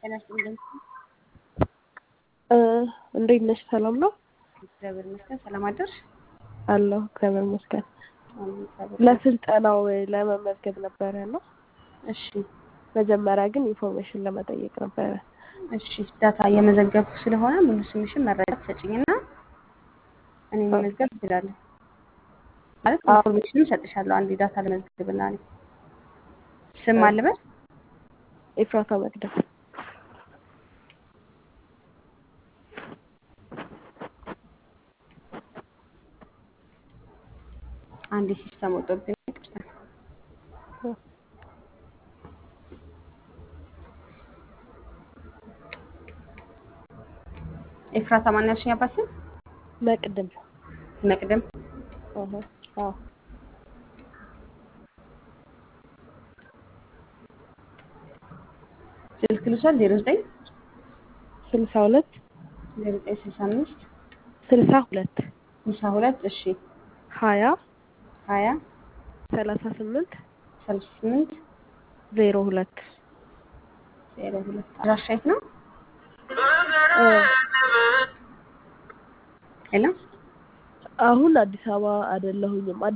ጤና ይስጥልኝ። እንዴት ነሽ? ሰላም ነው እግዚአብሔር ይመስገን። ሰላም አደርሽ? አለሁ። እግዚአብሔር ይመስገን። አሜን፣ እግዚአብሔር ለስልጠናው ለመመዝገብ ነበረ ነው። እሺ፣ መጀመሪያ ግን ኢንፎርሜሽን ለመጠየቅ ነበረ። እሺ። ዳታ እየመዘገብኩ ስለሆነ ሙሉ ስምሽን መረጃ ትሰጭኝና እኔ መመዝገብ እችላለሁ። ማለት ኢንፎርሜሽን እሰጥሻለሁ። አንድ ዳታ ለመዝገብና እኔ ስም አልበል ኤፍራታ መቅደም አንድ ሲስተም ወጥቶብኝ ይቅርታ። ኤፍራታ ማን ያልሽኝ አባት ስም? መቅድም መቅደም አሀ፣ አዎ ስልክ ልውሰድ። ዜሮ ዘጠኝ ስልሳ ሁለት ዜሮ ዘጠኝ ስልሳ አምስት ስልሳ ሁለት ስልሳ ሁለት እሺ ሀያ ሀያ ሰላሳ ስምንት ሰላሳ ስምንት ዜሮ ሁለት ዜሮ ሁለት አድራሻ የት ነው? ሄሎ አሁን አዲስ አበባ አይደለሁኝም።